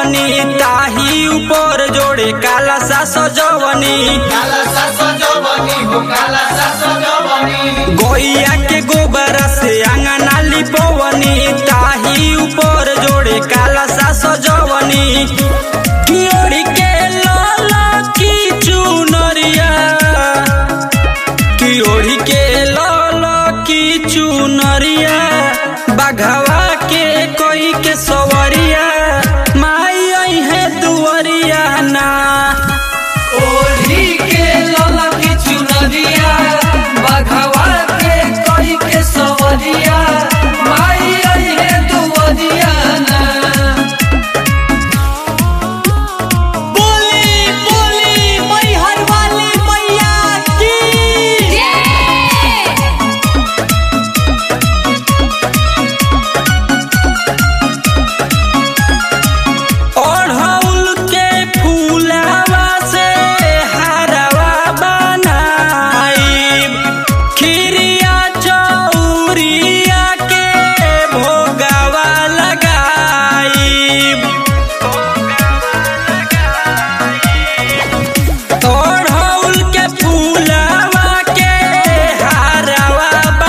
पवनी ताही ऊपर जोड़े काला सा सजवनी काला सा सजवनी हो काला सा सजवनी गोइया के गोबर से अंगना लिपवनी ताही ऊपर जोड़े काला सा सजवनी कियोड़ी के लाला की चुनरिया कियोड़ी के लाला की चुनरिया बाघवा के कोई के सवरिया माई आई है दुवरिया ना ओढ़ी के लला की चुनरिया बघवा के कोई के सवरिया माई आई है दुवरिया ना बोली बोली मैहर वाली मैया की ओढ़ौल के फूलवा से हारवा बनाई खीरिया चौरिया के भोगवा लगाई ओढ़ौल के फूलवा के हारवा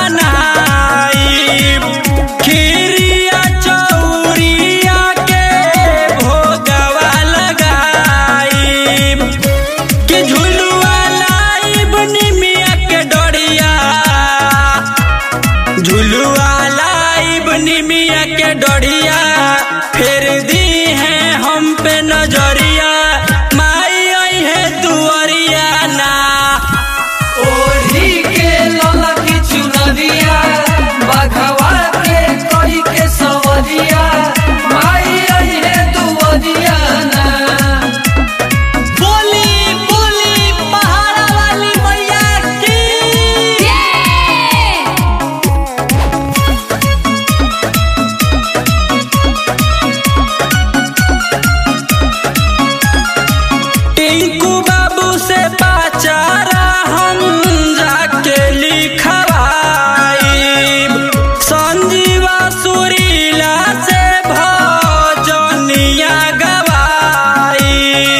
बनाई खीरिया चौरिया के भोगवा लगाई कि झुलुआ लाइब निमिया के डोरिया झुलुआ लाइब निमिया के डोरिया फेर दी है हम पे नजरिया माई आई है दुआरिया ना ओढ़ी के लला की चुनरिया बघवा के कोई के सवरिया माई आई है दुवरिया ना बोली बोली पहाड़ा वाली मैया की टिंकू बाबू से पाचारा हम जाके लिखवाई संजीवा सुरीला से भजनिया गवाई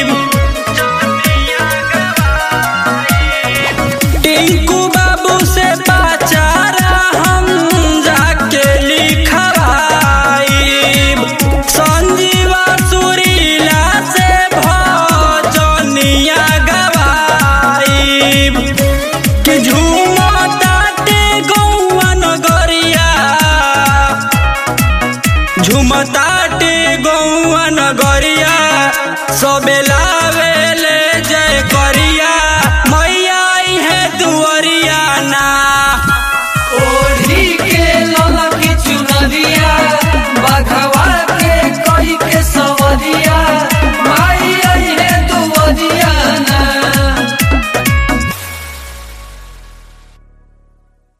टिंकू बाबू से पाचारा हम जाके लिखवाई संजीवा सुरीला से भजनिया गवाई कि झूमताटे गौआ नगरिया झूमताटे गौआ नगरिया सबे लावेले